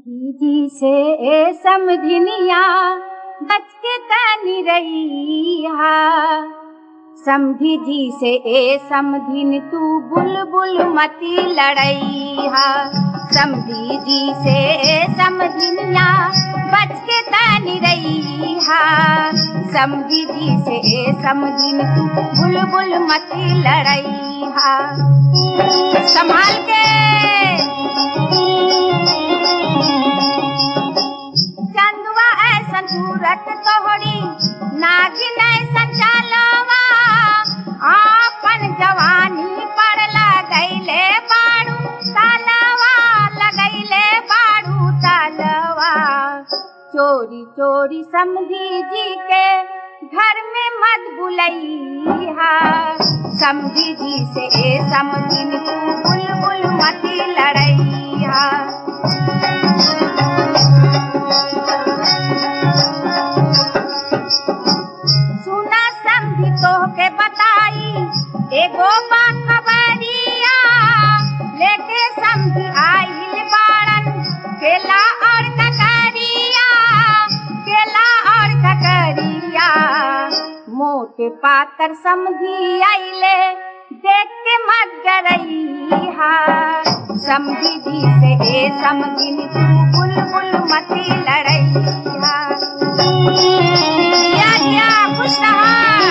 समझी जी से ए समझनिया बच के तनी रहिया समझी जी से ए समझिन तू बुलबुल मती लड़ैया समझी जी से ए समझनिया बच के तनी रहिया समझी जी से ए समझिन तू बुलबुल मती लड़ैया संभाल के चंदुआ ऐसन सूरत तोहरी नागिन ऐसन चालवा आपन जवानी पर लगैले बाड़ू तालवा लगैले बाड़ू तालवा चोरी चोरी समझी जी के घर में मत बुलैया समझी जी से ए समझिन तू बुलबुल मती लड़ैया सुना समझी तो के बताई एगो बा खबरिया लेके समझी आइल बाड़न केला और ककरिया केला और ककरिया मोटे पातर समझी आइले देख के मत गरैया समझी जी से ए समझिन तू बुलबुल मती लड़ैया या या खुश रहा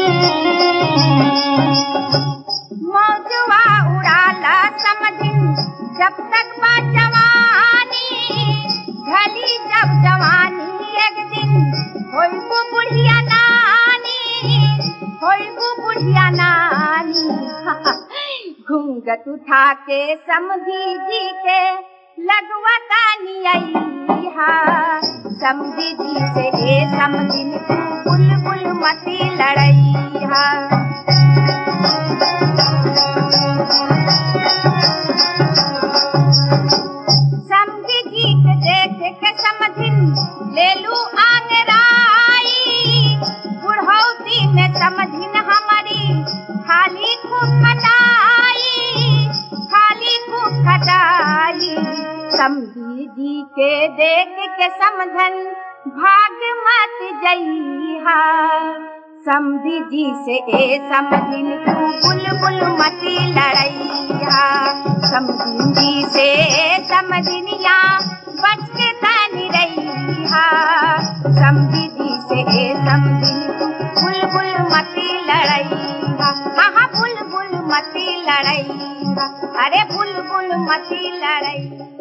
मौजवा उड़ाला समझिन जब तक बा जवानी ढली जब जवानी एक दिन होई को बुढ़िया नानी होई को बुढ़िया नानी घूंघट उठा के समझी जी के लगवा तानी आई समझी जी से ए समझिन तू बुलबुल मती लड़ैया समझी जी के देख के समझिन ले लू आंगराई बुढ़ौती में समझिन हमारी खाली खूब खटाई खाली खूब खटाई समझी जी के देख के समझन भाग मत जइहा समझी जी से ए समझिन तू बुलबुल मती लड़ैया समझिन जी से ए समझिनिया बच के तनी रहिया समझी जी से ए समझिन तू बुलबुल मती लड़ैया हाँ हाँ बुलबुल मती लड़ैया अरे बुलबुल मती लड़ैया